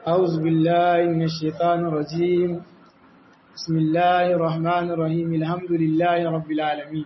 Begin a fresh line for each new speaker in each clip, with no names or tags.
أعوذ بالله من الشيطان الرجيم بسم الله الرحمن الرحيم الحمد لله رب العالمين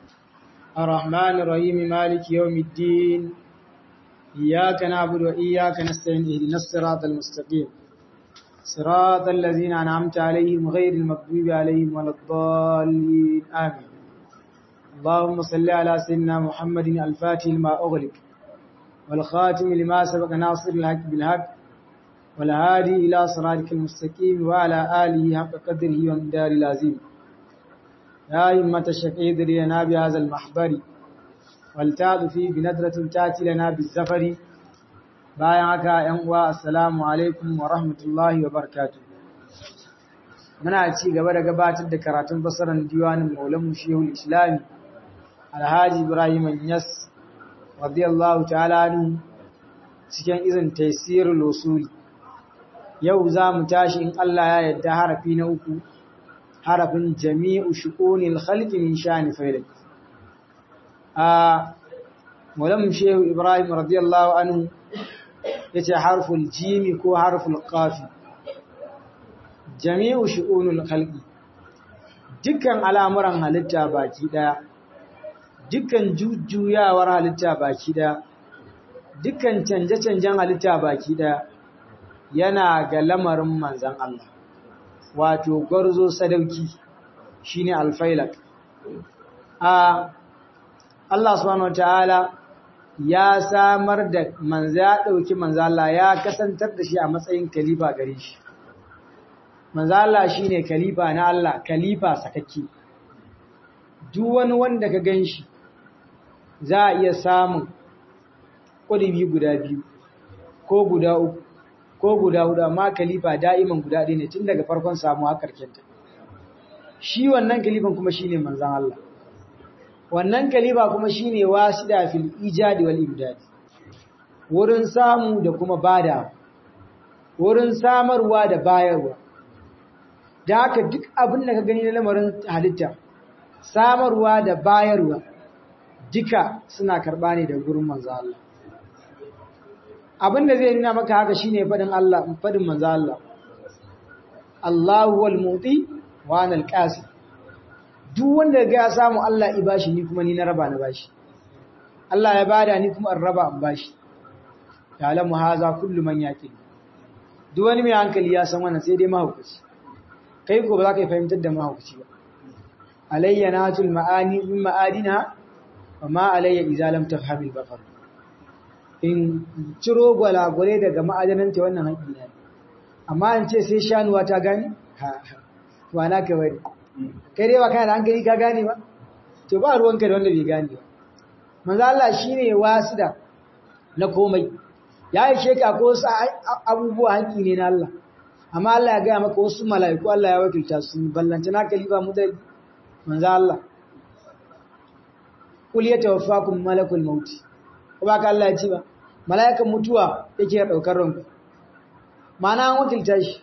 الرحمن الرحيم مالك يوم الدين إياك نعبد وإياك نستعين اهدنا الصراط المستقيم صراط الذين أنعمت عليهم غير المغضوب عليهم ولا الضالين آمين اللهم صل على سيدنا محمد الفاتح لما أغلق والخاتم لما سبق ناصر الحق بالحق والهادي إلى صراطك المستقيم وعلى آله حق قدره ومدار العظيم يا إمة الشفيد لنا بهذا المحضر والتاد فيه بندرة تأتي لنا بالزفر بايعك ينوى السلام عليكم ورحمة الله وبركاته muna ci gaba da gabatar da karatun basaran diwanin maulanmu shehul islami alhaji ibrahim yas radiyallahu ta'ala anhu cikin izin taysirul usuli yau za mu tashi in Allah ya yadda harafi na uku harafin jami'u shu'unil khalqi min shani fa'il a mulam shehu ibrahim radiyallahu anhu yace harful jimi ko harful qafi jami'u shu'unil khalqi dukkan al'amuran halitta baki daya dukkan jujjuyawar halitta baki daya dukkan canje-canjen halitta baki daya yana ga lamarin manzan Allah wato gwarzo sadauki shine alfailak a Allah subhanahu wataala ya samar da manza ya dauki manza Allah ya kasantar da shi a matsayin kalifa gare shi manza Allah shine kalifa na Allah kalifa sakakke duk wani wanda ka ganshi za a iya samun kudubi guda biyu ko guda uku ko guda hudu amma kalifa da'iman guda ɗaya ne tun daga farkon samu har karkenta shi wannan kalifan kuma shine manzon Allah wannan kalifa kuma shine wasida fil ijadi wal imdad wurin samu da kuma bada wurin samarwa da bayarwa da haka duk abin da ka gani na lamarin halitta samarwa da bayarwa duka suna karɓa ne da gurin manzon Allah abin da zai nuna maka haka shine fadin Allah fadin manzo Allah Allahu wal muti wa anal qasi duk wanda ga ya samu Allah i bashi ni kuma ni na raba na bashi Allah ya bada ni kuma an raba an bashi ya lamu haza kullu man yaqil duk wani mai hankali ya san wannan sai dai mahaukaci kai ko ba za ka fahimtar da mahaukaci ba alayya natul ma'ani min ma'adina wa ma alayya idza lam tafhamil basar in ciro gwalagwale daga ma'adananta wannan haƙi ne amma in ce sai shanuwa ta gani ha wa na ka bari kai dai ba kana da hankali ka gane ba to ba ruwanka da wanda bai gane ba manzo Allah shine wasida na komai ya yi sheka ko wasu abubuwa haƙi ne na Allah amma Allah ya gaya maka wasu mala'iku Allah ya wakilta su ballanta na kalifa mu da manzo Allah kul yatawaffakum malakul mauti ko ba ka Allah ya ce ba mala'ikan mutuwa yake daukar ranku mana an wakilta shi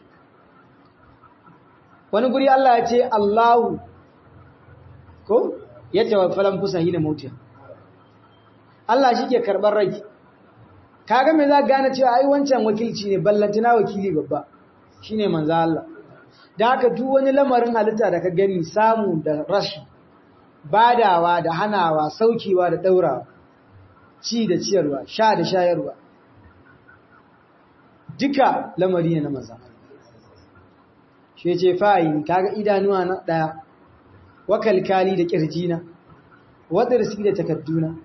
wani guri Allah ya ce Allahu ko ya tawaffalan fusa hina mautiya Allah shi ke karɓar rai kaga me za gane cewa ai wancan wakilci ne ballantana wakili babba shine manzo Allah dan haka duk wani lamarin halitta da ka gani samu da rashi badawa da hanawa saukewa da daurawa ci da ciyarwa sha da shayarwa duka lamari ne na maza shi ce fa'in kaga idanuwa na daya wakalkali da kirjina wadarsi da takadduna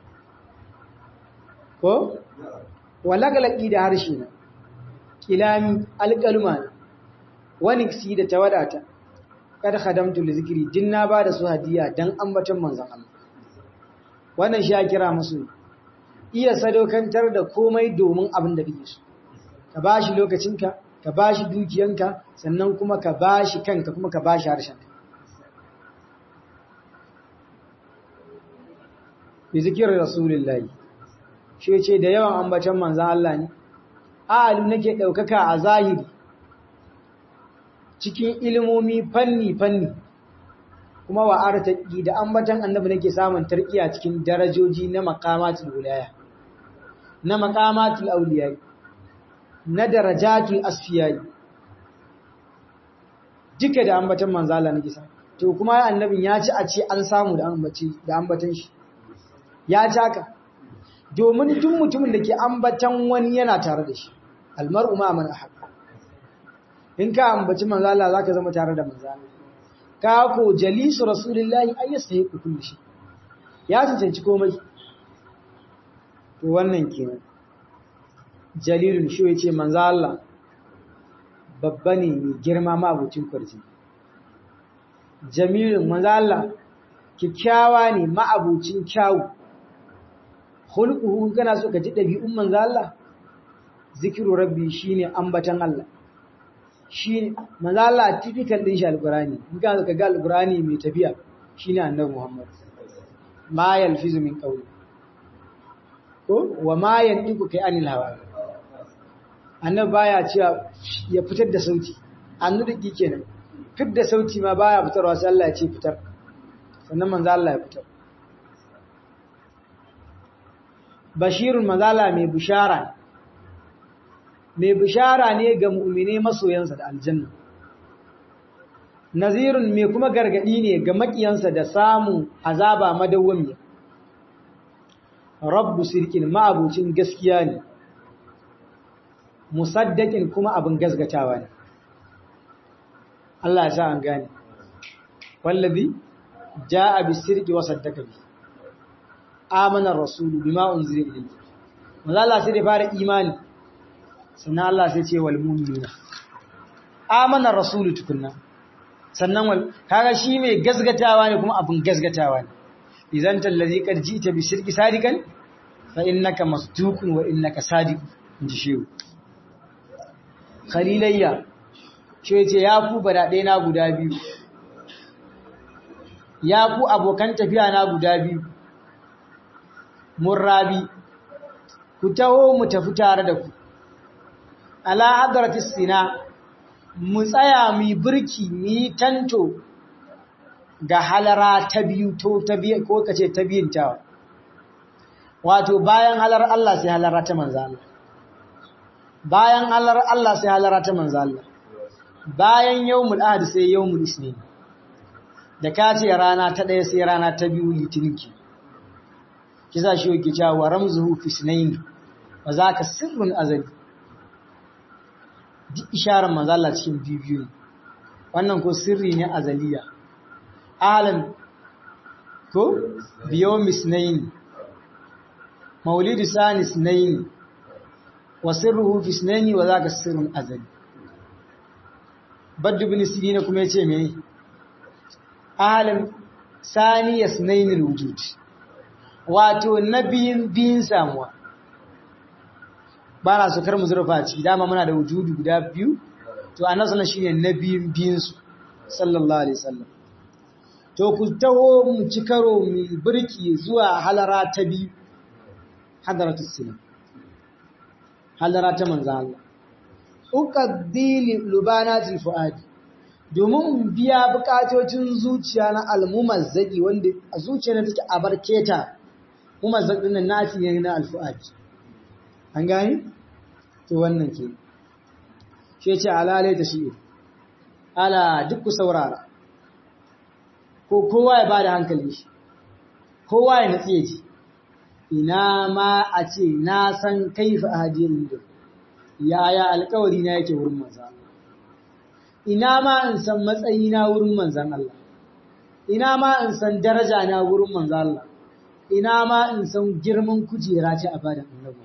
ko walagalaki da harshe na kilami alƙaluma na wani si da tawadata kada khadamtu li zikri dinna ba da su hadiya dan ambaton manzon Allah wannan shi ya kira musu iya sadaukantar da komai domin abin da kake so ka bashi lokacinka ka bashi dukiyanka sannan kuma ka bashi kanka kuma ka bashi harshenka bi zikirin rasulullahi shi ce da yawan ambacin manzan Allah ne alu nake ɗaukaka a zahiri cikin ilimomi fanni-fanni kuma wa artaki da ambatan annabi nake samun tarkiya cikin darajoji na makamatul wilaya na makamatul auliya na darajatul asfiyai duka da ambatan manzala na gisa to kuma annabin ya ci a ce an samu da ambaci da ambatan shi ya ci haka domin duk mutumin da ke ambatan wani yana tare da shi almar'u ma man ahab in ka ambaci manzala zaka zama tare da manzala ka ko jalisu rasulullahi ay yastahiqu kulli shi ya cancanci komai to wannan kenan jalilun shi yace manzo Allah babba ne mai girma ma abucin kwarji jamilun manzo Allah kikkiawa ne ma abucin kyawu khulquhu kana so ka ji dabi'un manzo Allah zikiru rabbi shine ambatan Allah shi manzo Allah typical din shi alqurani in ka ga alqurani mai tafiya shine annabi Muhammad ma yalfizu min qawli ko wa ma yantiqu kai anil hawa annabi baya cewa ya fitar da sauti annabi kenan fitar da sauti ma baya fitarwa sai Allah ya ce fitar sannan manzo Allah ya fitar bashirun mazala mai bishara mai bishara ne ga mu'mine masoyansa da aljanna nazirun mai kuma gargadi ne ga makiyansa da samun azaba madawwamiya rabbu sirkin ma'abucin gaskiya ne musaddakin kuma abin gasgatawa ne Allah ya sa an gane wallazi jaa bisirki wa saddaka bi amana rasulu bima unzila ilayhi manzo Allah sai da fara imani sannan Allah sai ce wal mu'minuna amana rasulu tukunna sannan wal kaga shi mai gasgatawa ne kuma abin gasgatawa ne idan tallazi qad ji'ta bi shirki sadikan fa innaka masduqun wa innaka sadiq inji shehu khalilayya shi yace ya ku barade na guda biyu ya ku abokan tafiya na guda biyu murrabi ku taho mu tafi tare da ku ala hadratis sina mu tsaya mu birki mu yi tanto ga halara ta biyu to ta biyu ko kace ta biyun ta wato bayan halar Allah sai halara ta manzo Allah bayan halar Allah sai halara ta manzo Allah bayan yawmul ahad sai yawmul isnin da kace rana ta daya sai rana ta biyu litinin ki kisa shi yake cewa ramzuhu fi sunayn wa zaka sirrun azali duk isharar manzo Allah cikin bibiyu wannan ko sirri ne azaliya alan ko biyawmi sunayn maulidu sani sunayn wa sirruhu fi sunayn wa zaka sirrun azali baddu bin sirina kuma yace me alan sani yasnayn alwujud wato nabiyin biyin samuwa ba na so kar mu zurfa ciki dama muna da wujudu guda biyu to annabi sallallahu shine nabiyin biyin su sallallahu alaihi wasallam to ku taho mu ci karo mu birki zuwa halara ta biyu hadaratu sina halara ta manzo Allah uqaddili lubanatil fuadi domin biya bukatocin zuciya na almumazzaki wanda a zuciya na take abarketa mumazzaq din nan nafi ne na alfuadi an gani to wannan ke shi ce alalai ta shi ala duk ku saurara ko kowa ya bada hankali shi kowa ya natsi ji ina ma a ce na san kaifa hadiyin da yaya alkawari na yake wurin manzan ina ma in san matsayi na wurin manzan Allah ina ma in san daraja na wurin manzan Allah ina ma in san girman kujera ce a bada annabi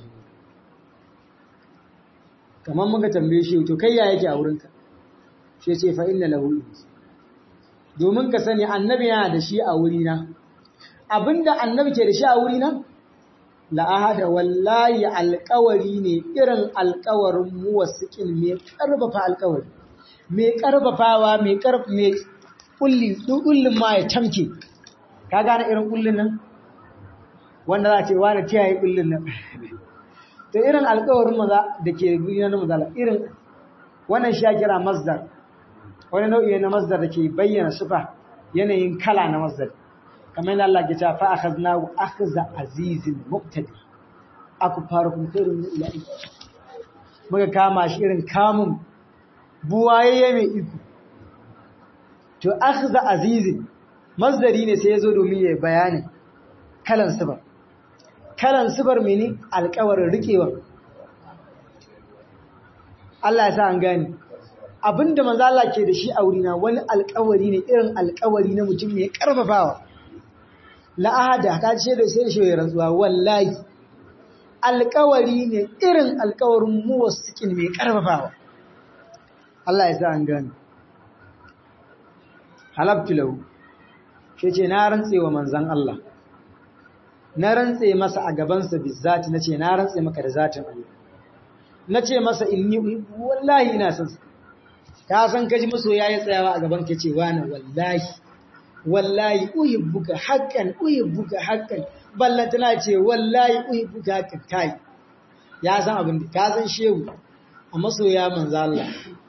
kamar muka tambaye shi to kai ya yake a wurinka shi ce fa inna lahu domin ka sani annabi yana da shi a wurina abinda annabi ke da shi a wurina la ahada wallahi alqawari ne irin alqawarin muwassiqin me karbafa alqawari me karbafawa me karf me kulli kullin ma ya tamke ka gane irin kullin nan wanda za ce wani tiyaye kullin nan to irin alƙawarin maza da ke gudana na mazala irin wannan shi kira masdar wani nau'i na masdar da ke bayyana sufa yanayin kala na masdar kamar yadda Allah ke cewa fa akhadna wa akhza azizin muqtadi aku fara kun khairun min ilahi muka kama shi irin kamun buwayayye mai iko to akhza azizin masdari ne sai ya zo domin ya bayani kalan sibar kalan sibar mini alƙawarin riƙewa Allah ya sa an gani abinda manzo Allah ke da shi a wurina wani alƙawari ne irin alƙawari na mutum mai karfafawa la ahada ka ce da sai shi rantsuwa wallahi alƙawari ne irin alƙawarin muwassikin mai karfafawa Allah ya sa an gani halabtu lahu shi ce na rantse wa manzan Allah na rantse masa a gabansa bizzati na ce na rantse maka da zatin Allah na ce masa inni wallahi ina son sa ka san kaji maso yayi tsayawa a gaban ka ce wani wallahi wallahi uhibbuka haqqan uhibbuka haqqan balla tana ce wallahi uhibbuka haqqan kai ya san abin da ka san shehu a masoya manzo Allah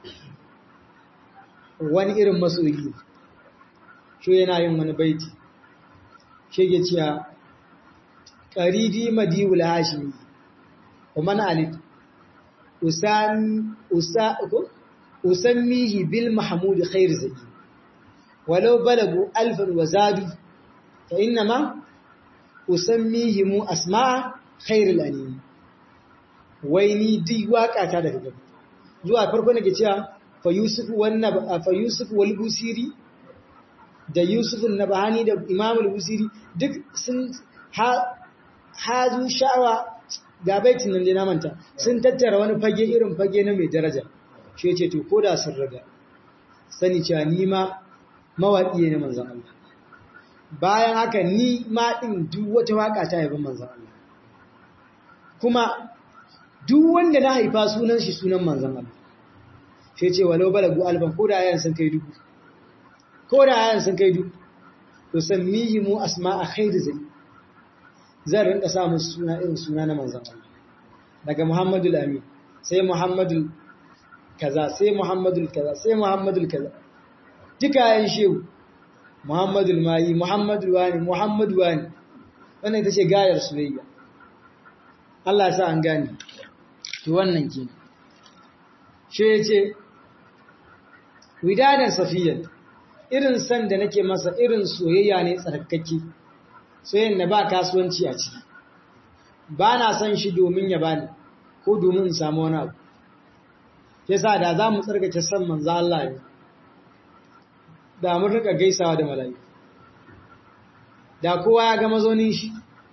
wani irin masoyi shi yana yin wani baiti shi ke cewa ƙaridi madiwul hashimi wa man alit usammihi bil mahmud khair zaki walau balagu alfan wa zadu fa innama usammihi mu asma'a khair al-anim wai ni duk waka ta daga gaba zuwa farko nake cewa fa yusuf wannan fa yusuf wal busiri da Yusuf Nabahani da Imam al-Busiri duk sun hazu sha'awa ga baitin nan na manta sun tattara wani fage irin fage na mai daraja shi yace to koda sun raga sani cewa ni ma mawaki ne manzon Allah bayan haka ni ma din duk wata waka ta yaban manzon Allah kuma duk wanda na haifa sunan shi sunan manzon Allah shi yace walau balagu alban koda ayan sun kai dubu ko da ayan sun kai duk to sammihi mu asma'a khairu zai zan rinka samun suna irin suna na manzon Allah daga Muhammadul Amin sai Muhammadul kaza sai Muhammadul kaza sai Muhammadul kaza duka ayan shehu Muhammadul Mai Muhammadul Wani Muhammadu Wani wannan ita ce gayar soyayya Allah ya sa an gane to wannan kenan shi yace widadan safiyan irin san da nake masa irin soyayya ne tsarkake soyayyan da ba kasuwanci a ciki ba na san shi domin ya bani ko domin in samu wani abu yasa da za mu tsarkake san manzo Allah ne da mun rika gaisawa da mala'iku da kowa ya ga mazaunin shi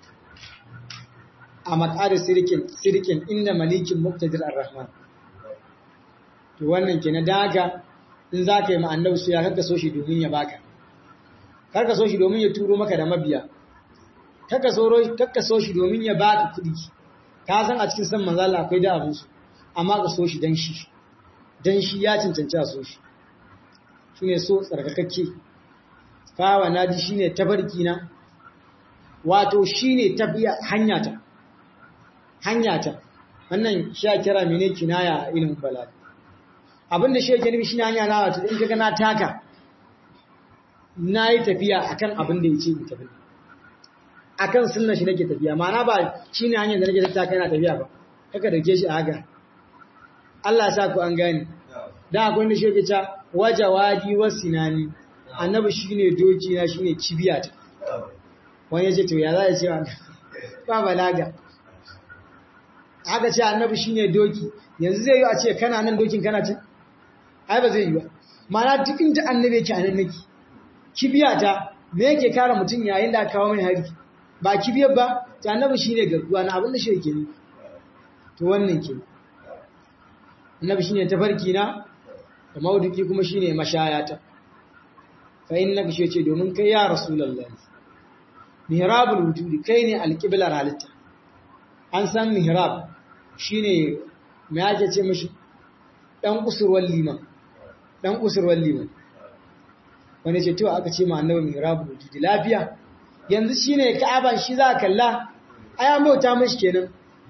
a matsari sirkin sirkin inda malikin muqtadir ar-rahman to wannan kenan daga in za ka yi ma'annabi su ya karka so shi domin ya baka karka so shi domin ya turo maka da mabiya karka so shi domin ya baka kuɗi ka san a cikin san manzala akwai da abinsu amma ka so shi don shi don shi ya cancanci a so shi shi ne so tsarkakakke kawa na ji shi ne tafarki na wato shi ne tafiya hanyata hanyata wannan shi a kira mene kinaya a ilimin balaga abinda shi yake nufi shine hanya na wato in kaga na taka na yi tafiya akan abin da yace ni tafi akan sunna shi nake tafiya ma'ana ba shine hanyar da nake taka ina tafiya ba kaka dauke shi a haka Allah ya sa ku an gane da akwai wanda shi yake cewa wajawadi wasinani annabi shine doki na shine cibiya ta wani yace to ya za ya ce ba balaga aka ce annabi shine doki yanzu zai yi a ce kana nan dokin kana cin ai ba zai yi ba mana duk inda annabi yake anan nake kibiya ta me yake kare mutum yayin da aka kawo mai hari ba kibiyar ba ta annabi shine garkuwa na abin da shi yake ni to wannan ke annabi shine tafarki na da mauduki kuma shine mashayata fa innaka shi ce domin kai ya rasulullahi mihrabul wujudi kai ne alqiblar halitta an san mihrab shine me ake ce mishi dan kusurwar liman dan kusurwar liman wani ce to aka ce ma annabi mihrabu wujudi lafiya yanzu shine ka'aba shi za ka kalla aya bauta mishi kenan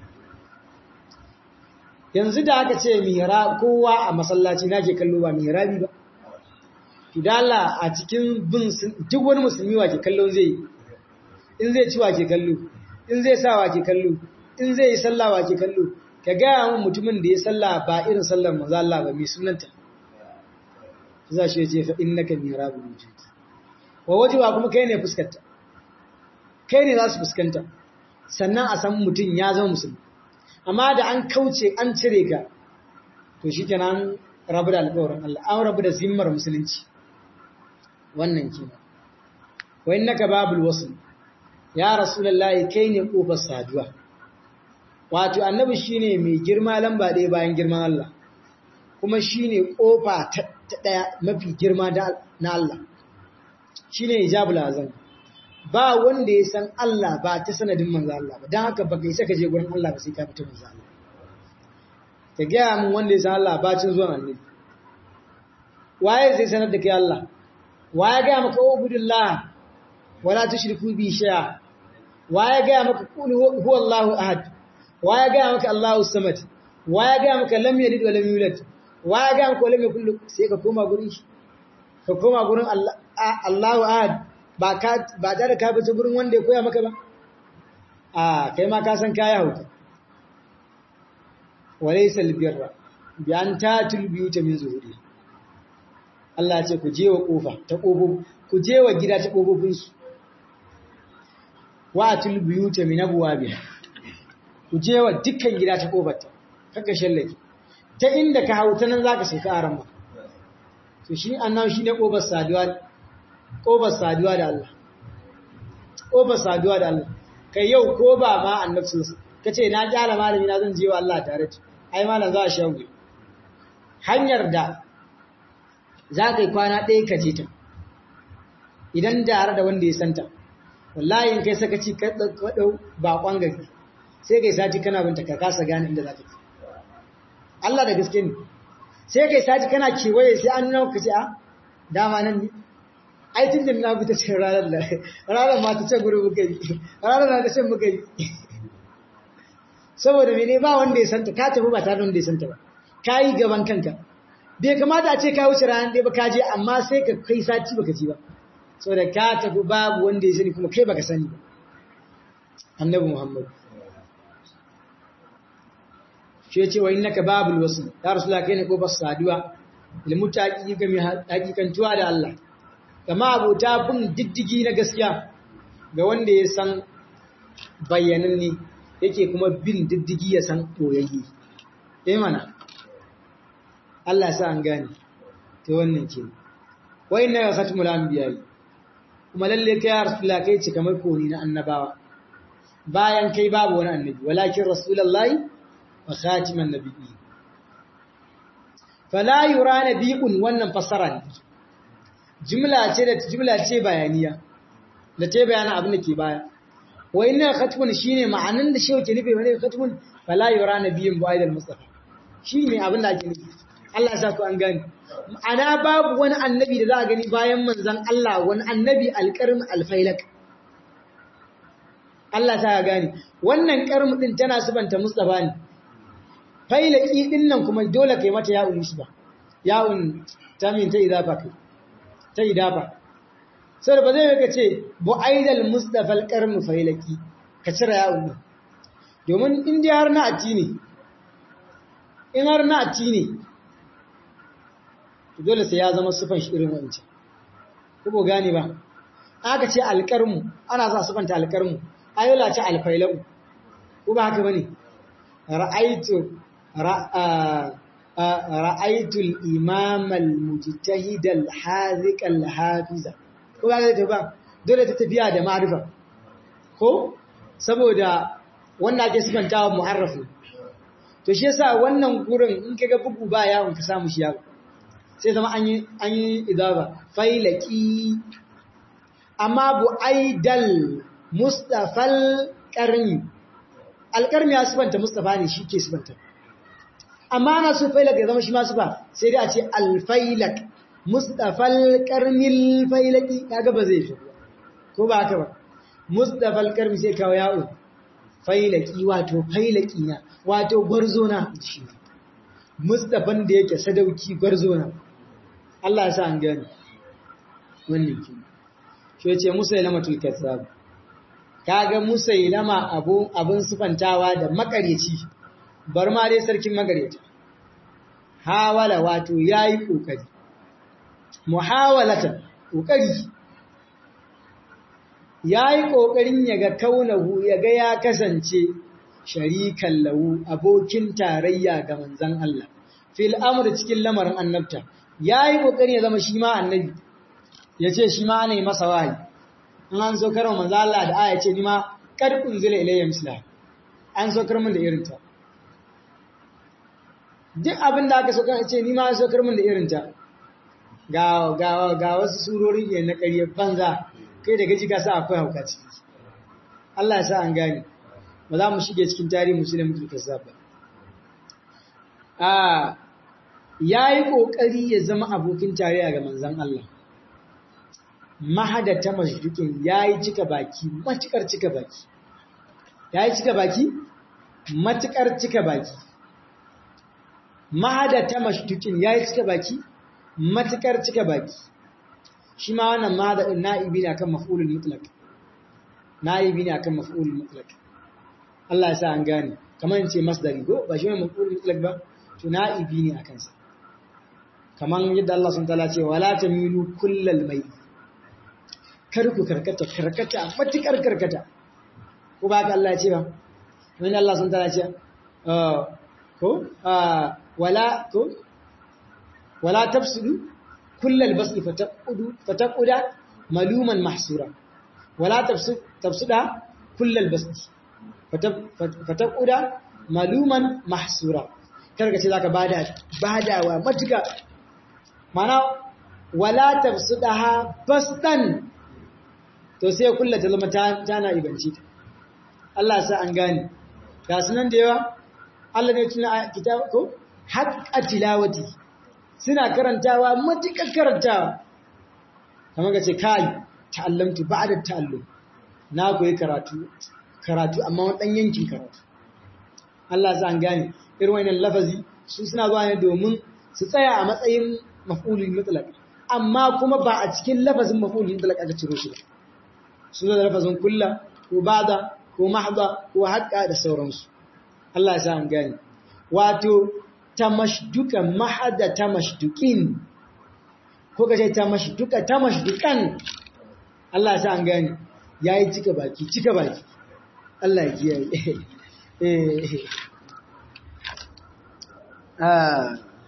yanzu da aka ce mihrab kowa a masallaci nake kallo ba mihrabi ba kidala a cikin bin duk wani musulmi wa ke kallo zai in zai ci wa ke kallo in zai sa wa ke kallo in zai yi sallah wa ke kallo ka gaya mun mutumin da ya salla ba irin sallar manzo Allah ba mai sunanta za shi ce fa innaka mirabul wujud wa wajiba kuma kai ne fuskanta kai ne za su fuskanta sannan a san mutum ya zama musulmi amma da an kauce an cire ka to shikenan rabu da alƙawarin Allah an rabu da zimmar musulunci wannan kenan wa innaka babul wasl ya rasulullahi kai ne kofar saduwa wato annabi shine mai girma lamba ɗaya bayan girman Allah kuma shine kofa ta ɗaya mafi girma na Allah shine hijabul azam ba wanda ya san Allah ba ta sanadin manzo Allah ba dan haka baka isa ka je gurin Allah ba sai ka fita manzo Allah ka ga mun wanda ya san Allah ba cin zuwan annabi waye zai sanar da kai Allah waye ga maka ubudullah wala tushriku bi shay'a waye ga maka qul huwallahu ahad waye ga maka Allahu samad waye ga maka lam yalid wa lam yulad waye ga maka lam yakul sai ka koma gurin shi ka koma gurin Allah Allahu ahad ba ka ba da ka fita gurin wanda ya koya maka ba a kai ma ka san kaya hauka walaysa albirra bi an tatul biyuta min zuhuri Allah ya ce ku je wa kofa ta kofofi ku je wa gida ta kofofin su wa atul biyuta min abwabiha ku je wa dukkan gida ta kofarta kaka shallake ta inda ka hauta nan zaka sauka a ran to shi annabi shine kofar saduwa kofar saduwa da Allah kofar saduwa da Allah kai yau ko ba ma annabi sallallahu kace na kyala malami na zan je wa Allah tare da ai malam za a shawo hanyar da za ka yi kwana ɗaya ka je ta idan da har da wanda ya santa wallahi in kai sakaci ka ɗau baƙon gari sai kai sati kana binta ka kasa gane inda za ka ci Allah da gaske ne sai kai sati kana kewaye sai an nuna ka ce a dama nan ne ai tun da na bi ta ce ranar da ranar ma ta ce guri muka yi ranar na ta ce muka yi saboda mene ba wanda ya santa ka tafi ba tare da wanda ya santa ba ka yi gaban kanka bai kamata a ce ka wuce ranar ɗaya ba ka je amma sai ka kai sati baka ji ba saboda ka tafi babu wanda ya sani kuma kai baka sani ba annabi muhammad shi ya ce wa innaka babul wasu ya rasula kai ne kofar saduwa ilmuta hakiki mai hakikantuwa da Allah kama abota bin diddigi na gaskiya ga wanda ya san bayanan ne yake kuma bin diddigi ya san ɓoyayye eh mana Allah sa an gane ta wannan ke wa inna ya khatmul anbiya kuma lalle kai ya rasulullah kai cika mai koni na annabawa bayan kai babu wani annabi walakin rasulullahi wa khatiman nabiyyi fala yura nabiyyun wannan fasara ne jumla ce da jumla ce bayaniya da ta bayana abin da ke baya wa inna khatmun shine ma'anan da shehu ke nufi wani khatmun fala yura nabiyyun bu aidal mustafa shine abin da ake nufi Allah ya sa ku an gani ana babu wani annabi da za a gani bayan manzon Allah wani annabi alqarm alfailak Allah ta gani wannan karmu din tana subanta mustafa ne failaki din nan kuma dole kai mata ya'un nisba ya'un tamin ta idafa kai ta idafa sai ba zai ka ce bu'aidal mustafa alqarmu failaki ka cire ya'un din domin in dai har na ati ne in har na ati ne to dole sai ya zama sufan shi irin wancan ko gane ba aka ce alqarmu ana sa sufanta alqarmu ayola ce alfailau ko ba haka bane ra'aitu رأيت الإمام المجتهد الحاذق الحافظ ko ba ta ba dole ta tafiya da ma'rifa ko saboda wannan ake sifantawa mu'arrafu to shi yasa wannan gurin in kaga bugu ba yawon ka samu shi yawo sai zama an yi an yi idaba failaki amma bu aidal mustafal qarni alqarni ya sifanta mustafa ne shi ke sifanta amma ana so failak ya zama shi masu ba sai dai a ce alfailak mustafal karmil failaki kaga ba zai fi ko ba haka ba mustafal karmi sai kawo yawo failaki wato failaki na wato gwarzo na shi mustafan da yake sadauki gwarzo na Allah ya sa an gani wannan ki shi ya ce musailama tulkazzab kaga musailama abu abun sifantawa da makaryaci bar ma dai sarkin magareta hawala wato yayi kokari muhawalatan kokari yayi kokarin yaga kaunahu yaga ya kasance sharikan lahu abokin tarayya ga manzon Allah fil amr cikin lamarin annabta yayi kokari ya zama shi ma annabi yace shi ma ne masa wahayi in an so karo manzo Allah da aya ce ni ma kad unzila ilayya misla an so kar mun da irin ta duk abin da aka so kan ce ni ma an so kar mun da irin ta ga ga ga wasu surori ne na ƙarya banza kai da gaji ka sa akwai hauka ciki Allah ya sa an gane ba za mu shige cikin tarihi musulmi mutul kazzab ba a yayi kokari ya zama abokin tarayya ga manzon Allah mahadata mashdukin yayi cika baki matukar cika baki yayi cika baki matukar cika baki mahadata mashdukin yayi cika baki matukar cika baki shi ma wannan mahada din na'ibi ne akan maf'ulul mutlaq na'ibi ne akan maf'ulul mutlaq Allah ya sa an gane kamar in ce masdari go ba shi ne maf'ulul mutlaq ba to na'ibi ne akan sa kamar yadda Allah subhanahu wa ta'ala ce wala tamilu kullal mayl kar ku karkata karkata matukar karkata ko ba ka Allah ya ce ba wani Allah sun tara ce ko wala ko wala tafsidu kullal basli fataqudu fataquda maluman mahsura wala tafsid tafsida kullal basli fataquda maluman mahsura karka ce zaka bada badawa matuka mana wala tafsidaha basdan to sai kulla ta zama tana ibanci ta Allah sa an gane ga sunan da yawa Allah ne tuna kitab ko haqqa tilawati suna karantawa matukar karantawa kamar ga ce kai ta'allamtu ba'da ta'allum na koyi karatu karatu amma wani dan yankin karatu Allah sa an gane irin wannan lafazi su suna zuwa ne domin su tsaya a matsayin maf'ulul mutlaq amma kuma ba a cikin lafazin maf'ulul mutlaq aka ciro shi ba su da lafazin kulla ko bada ko mahda ko haƙƙa da sauransu Allah ya sa an gani wato tamashduka mahada tamashdukin ko kace tamashduka tamashdukan Allah ya sa an gani yayi cika baki cika baki Allah ya kiyaye eh ah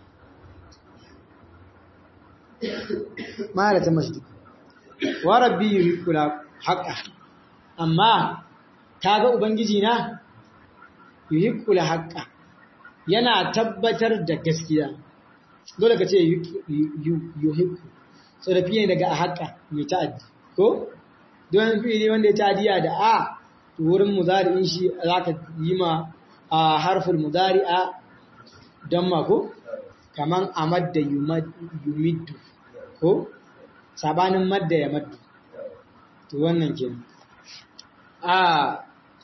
mahada tamashduka wa rabbi yuhibbul haqqa amma kaga ubangiji na yuhibbul haqqa yana tabbatar da gaskiya dole ka ce yuhibbu so da fiye daga haqqa mai ta'addi ko don fiye wanda ya ta'addiya da a to wurin mudari'in shi zaka yi ma a harful mudari'a don ma ko kaman amadda yumiddu ko sabanin madda ya maddu to wannan kenan a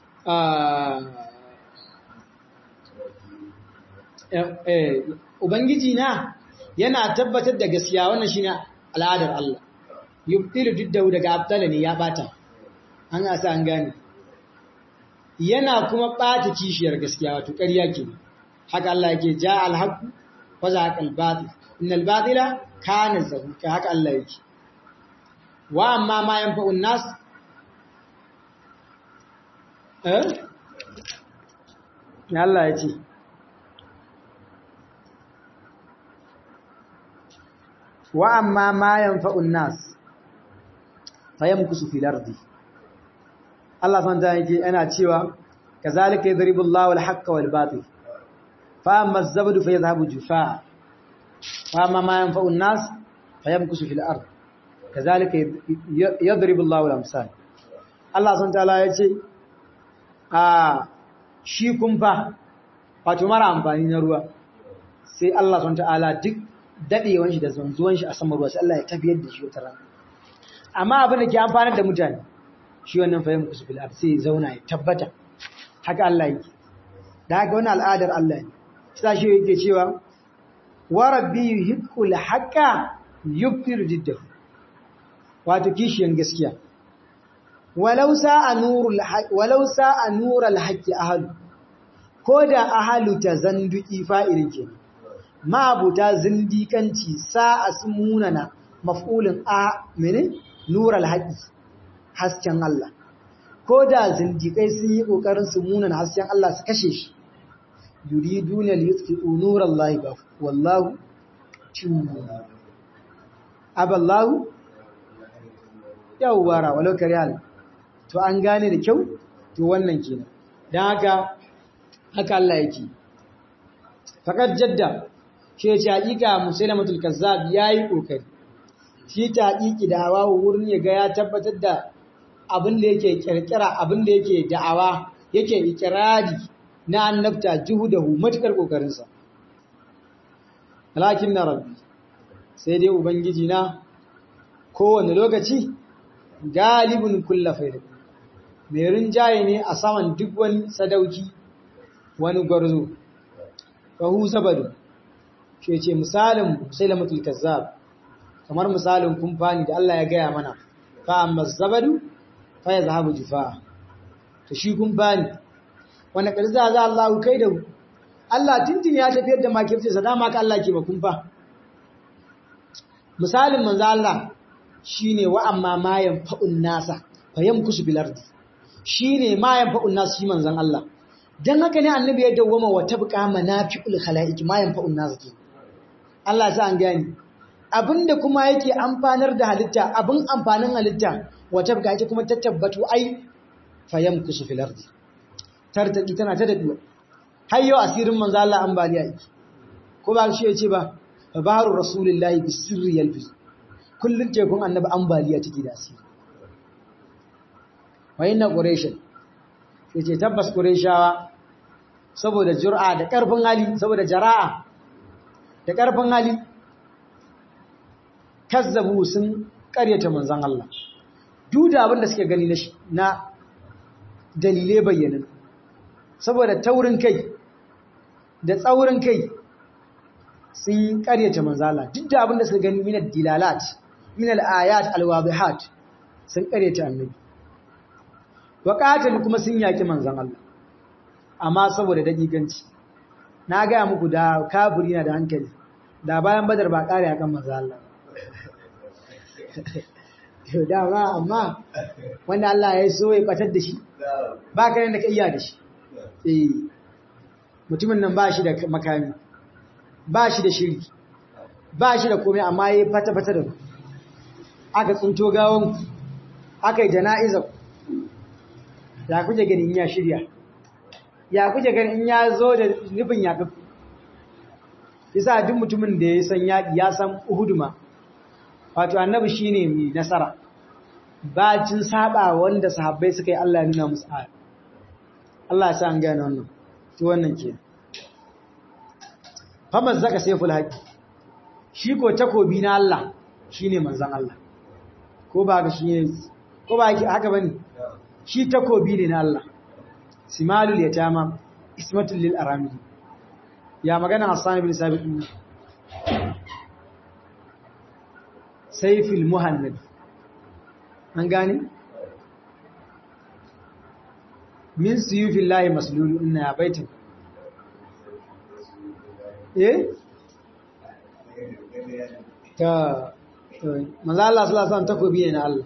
Ubangiji na yana tabbatar da gaskiya wannan shi ne al'adar Allah, yubtilu duk daga abtala ne ya bata, an asa an gane. Yana kuma ɓata kishiyar gaskiya wato ƙarya ke, haka Allah yake ja alhaku, waza haka albatil, inna albatila kana zahuka haka Allah yake. Wa amma ma yan fa'un nas eh Allah ya ce wa amma ma yanfa'un nas fayamkusu fil ardi Allah san ta yake yana cewa kazalika yadribu Allahu al-haqqa wal batil fa amma az-zabdu fayadhhabu jufaa wa amma ma yanfa'un nas fayamkusu fil ardi kazalika yadribu Allahu al-amsal Allah san ta ya ce a shi kumfa wato mara amfani na ruwa sai Allah subhanahu ta'ala duk dadewan shi da zanzuwan shi a saman ruwa sai Allah ya tafiyar da shi wata rana amma abin da ke amfanar da mutane shi wannan fahim kusu fil ard sai zauna ya tabbata haka Allah yake da haka wannan al'adar Allah ne sai shi yake cewa wa rabbi yuhibbul haqa yubtiru jiddahu wato kishiyan gaskiya walau sa'a nurul walau sa'a nurul haqqi ahlu ko da ahalu tazanduki fa'ilin ke ma'abuta zindikanci sa'a sun munana maf'ulin a mene nural haƙi hasken Allah ko da zindikai sun yi ƙoƙarin su munana hasken Allah su kashe shi yuriduna liyutfi'u nurallahi ba wallahu tubu aballahu yawwara walau kariyal to an gane da kyau to wannan kenan dan haka haka Allah yake faqad jadda shi ce hakika musailamatul kazzab yayi kokari shi ta hakiki da hawa wurin ya ga ya tabbatar da abin da yake kirkira abin da yake da'awa yake ikirari na annabta juhudahu matukar kokarin sa lakin na rabbi sai dai ubangiji na kowane lokaci galibin kulla faida mai rinjaye ne a saman duk wani sadauki wani gwarzo fahu sabadu shi ce misalin musailamatul kazzab kamar misalin kumfani da Allah ya gaya mana fa amma zabadu fa ya zahabu jufa to shi kumfani wanda karza za Allah kai da Allah tintin ya tafiyar da makircinsa dama ka Allah ke ba kumfa misalin manzo Allah shine wa amma mayan fa'un nasa fayam kusu bilardi shine mayan fa'un nasa shi manzon Allah dan haka ne annabi ya dawwama wa tabqa manafi'ul khalaiq mayan fa'un nasa ke Allah sa an gani abinda kuma yake amfanar da halitta abin amfanin halitta wa tabqa ita kuma ta tabbatu ai fayam kusu bilardi tartaki tana ta daduwa har yau asirin manzo Allah ambaliya yake ko ba shi yace ba baharu rasulullahi bisirri yalbi kullun tekun annabi ambaliya take da asiri wayna quraish yace tabbas qurayshawa saboda jur'a da karfin hali saboda jara'a da karfin hali kazzabu sun karyata manzon Allah duk da abin da suke gani na dalilai bayyanan saboda taurin kai da tsaurin kai sun karyata manzala duk da abin da suka gani minal dilalat minal ayat alwadihat sun karyata annabi waqatal kuma sun yaki manzan Allah amma saboda dakikanci na ga muku da kafiri na da hankali da bayan badar ba kare akan manzan Allah to da ba amma wanda Allah ya so ya batar da shi ba ka da ka iya da shi eh mutumin nan ba shi da makami ba shi da shiri ba shi da komai amma ya fata-fata da aka tsunto gawon aka yi jana'iza ya kuje gani in ya shirya ya kuje gani in ya zo da nufin yaƙi yasa duk mutumin da ya san yaƙi ya san uhuduma wato annabi shi ne mai nasara bacin saba wanda sahabbai suka yi Allah ya nuna musu aya Allah ya sa an gane wannan to wannan kenan famar zaka saiful haƙi shi ko takobi na Allah shi ne manzan Allah ko ba haka shi ne ko ba haka ba ne shi takobi ne na Allah simalul yatama ismatul lil arami ya magana Hassan ibn Sabit din saiful muhannad an gane min suyufillahi maslulu inna ya baitin eh ta manzo Allah sallallahu alaihi wasallam takobi ne na Allah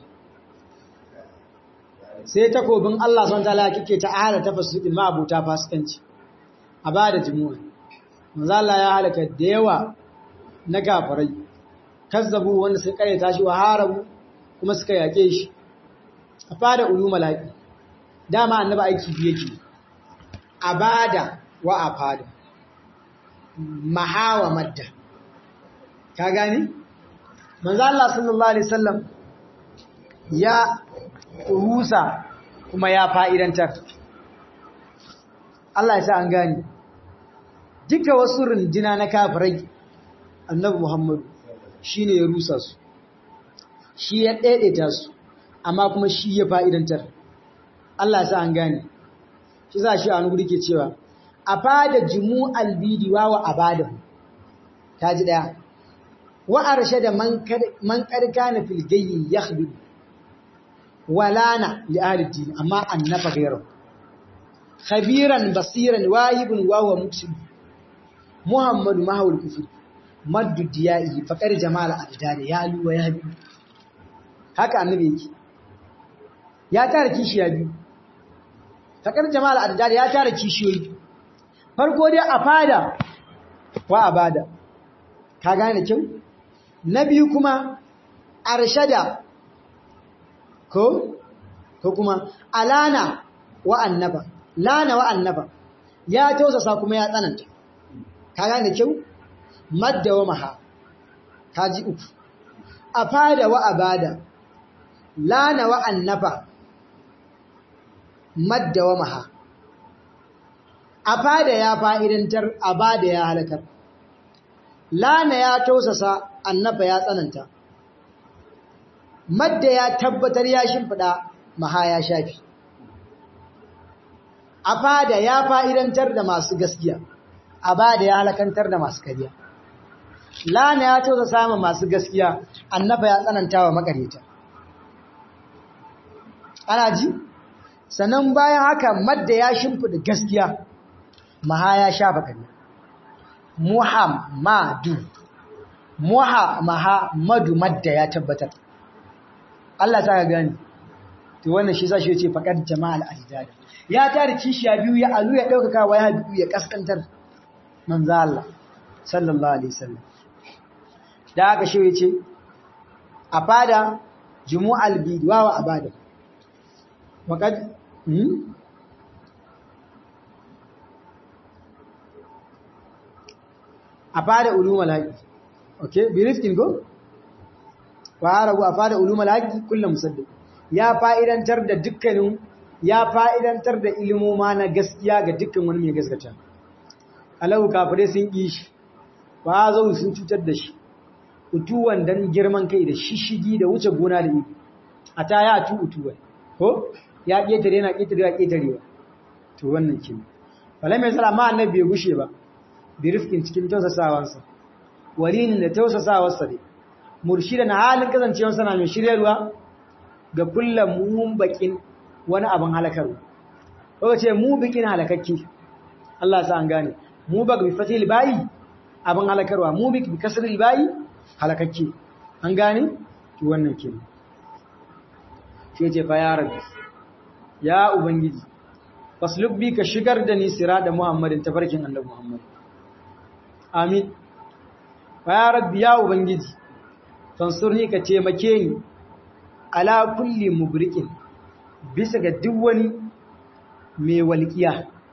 sai takobin Allah subhanahu wataala kike ta ala tafasudin ma abuta fasikanci a bada jumu'a manzo Allah ya halaka da yawa na gafarai kazzabu wanda suka kare tashi wa harabu kuma suka yake shi a fada ulumul haqi dama annabi aiki biye yake abada wa afada mahawa madda ka gani manzo Allah sallallahu alaihi wasallam ya rusa kuma ya fa'idantar Allah ya sa an gani duka wasu rundina na kafirai annabi Muhammad shine ya rusa su shi ya daidaita su amma kuma shi ya fa'idantar Allah ya sa an gani shi za shi a wani guri ke cewa a fada jimu albidiwa wa abadahu ta ji daya wa arshe da man karka na filgayi ya walana li ahli din amma annafa gairu khabiran basiran wahibun wa huwa muksin muhammadu mahawul kufur maddu diya'i faqar jamal abdani ya luwa ya bi haka annabi yake ya tara kishiya biyu faqar jamal abdani ya tara kishiyoyi farko dai a fada wa abada ka gane kyau na biyu kuma arshada ko ko kuma alana wa annaba lana wa annaba ya tausasa kuma ya tsananta ka gane kyau madda wa maha kaji uku afada wa abada lana wa annaba madda wa maha afada ya fa'idantar abada ya halakar lana ya tausasa annaba ya tsananta madda ya tabbatar ya shimfida maha ya shafi afada ya fa'idantar da masu gaskiya abada ya halakantar da masu kariya lana ya tausasa samun masu gaskiya annaba ya tsananta wa makareta ana ji sannan bayan haka madda ya shimfida gaskiya maha ya shafa kariya muhammadu muhammadu madda ya tabbatar Allah ta gani to wannan shi sashi yace faqad jama'al ajdad ya tare kishiya biyu ya alu ya daukaka wa ya biyu ya kaskantar manzo Allah sallallahu alaihi wasallam da haka shi yace a fada jumu'al bidwa wa abada faqad hmm? a fada ulumul haqi okay bi rifkin go wa arabu a fada ulumul haqi kullu musaddiq ya fa'idantar da dukkanin ya fa'idantar da ilimoma na gaskiya ga dukkan wani mai gaskata alahu kafirai sun ƙi shi ba zo sun cutar da shi utuwan dan girman kai da shishigi da wuce gona da ibi a ta ya tu utuwan ko ya ƙetare yana ƙetare ya ƙetarewa to wannan kin wala mai salama annabi bai gushe ba bi rifkin cikin tausasawansa walinin da tausasawarsa ne murshidan halin kasancewarsa na mai shiryarwa ga kullum mun bakin wani abin halakarwa ko ce mu bikin halakakke Allah sa an gane mu bak bi fatil bayi abin halakarwa mu bik bi kasril bayi halakakke an gane to wannan kenan sai ce fa ya rabbi ya ubangiji fasluk bi ka shigar da ni sirada muhammadin tafarkin annabi muhammad amin fa ya rabbi ya ubangiji fansurni ka taimake ni ala kulli mubrikin bisa ga duk wani mai walƙiya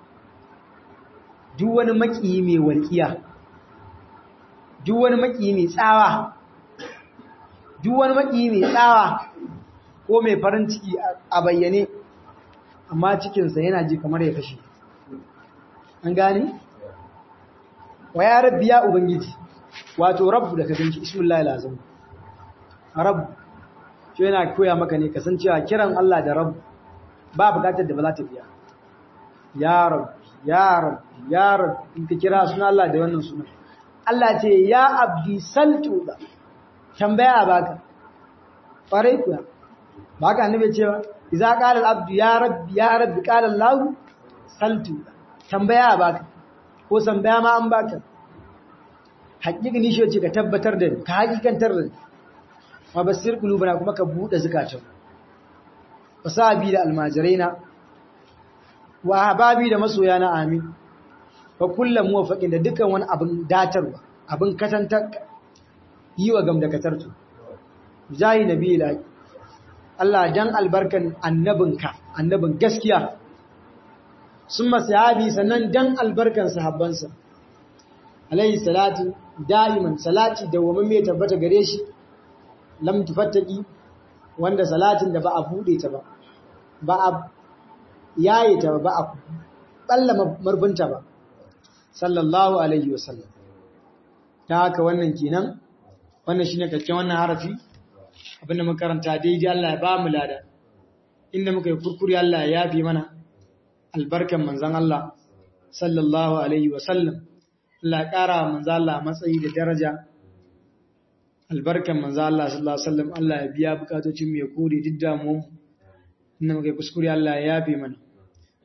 duk wani makiyi mai walƙiya duk wani makiyi mai tsawa duk wani makiyi mai tsawa ko mai farin ciki a bayyane amma cikinsa yana ji kamar ya kashe an gane wa ya rabbi ya ubangiji wato rabbu da ka ganci ismullahi lazim rabbu shi yana koya maka ne kasancewa kiran Allah da rabu ba bukatar da ba za ta biya ya rabu ya rabu ya rabu in ka kira suna Allah da wannan suna Allah ce ya abdi saltu da tambaya baka farai kuwa ba ka annabi cewa idza qala al abdu ya rabbi ya rabbi qala Allah saltu tambaya baka ko tambaya ma an baka hakiki shi ce ka tabbatar da ka hakikantar da mabasir kulubana kuma ka bude zukatan wasabi da almajiraina wa hababi da masoya na amin fa kullum muwafaqin da dukan wani abin datarwa abin katantar yi wa gamdakatartu jahi nabi ilahi Allah dan albarkan annabinka annabin gaskiya summa sahabi sannan dan albarkan sahabbansa alayhi salatu da'iman salati da wa mai tabbata gare shi lam tufattaki wanda salatin da ba a bude ta ba ba a yaye ta ba a balla marfinta ba sallallahu alaihi wasallam ta haka wannan kenan wannan shine kakken wannan harafi abinda muka karanta daidai Allah ya ba mu lada inda muka yi kurkuri Allah ya yafi mana albarkan manzon Allah sallallahu alaihi wasallam Allah ya kara manzon Allah matsayi da daraja albarkan manzo Allah sallallahu alaihi wasallam Allah ya biya bukatocin mu ya kore duk damuwan inda muka kuskure Allah ya yafe mana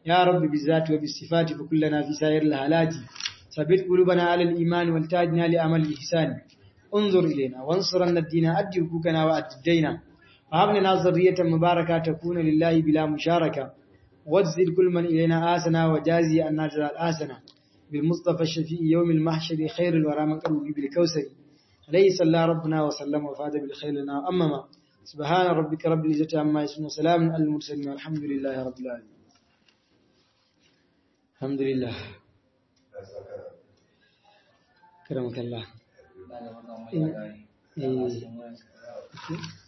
يا رب بالذات وبالصفات فكلنا في سائر الحالات ثبت قلوبنا على الإيمان والتاجنا لأمل الإحسان انظر إلينا وانصرنا الدين أد حقوقنا وأد الدين وهب لنا ذرية مباركة تكون لله بلا مشاركة وازد كل من إلينا آسنا وجازي أن نجزى الآسنا بالمصطفى الشفيع يوم المحشر خير الورى من قلبه بالكوثر عليه صلى ربنا وسلم وفاد بالخير لنا أمما سبحان ربك رب العزة عما يصفون وسلام على المرسلين والحمد لله رب العالمين الحمد لله كرمك الله
Ba da wannan wani
Eh.
labari.
Eh.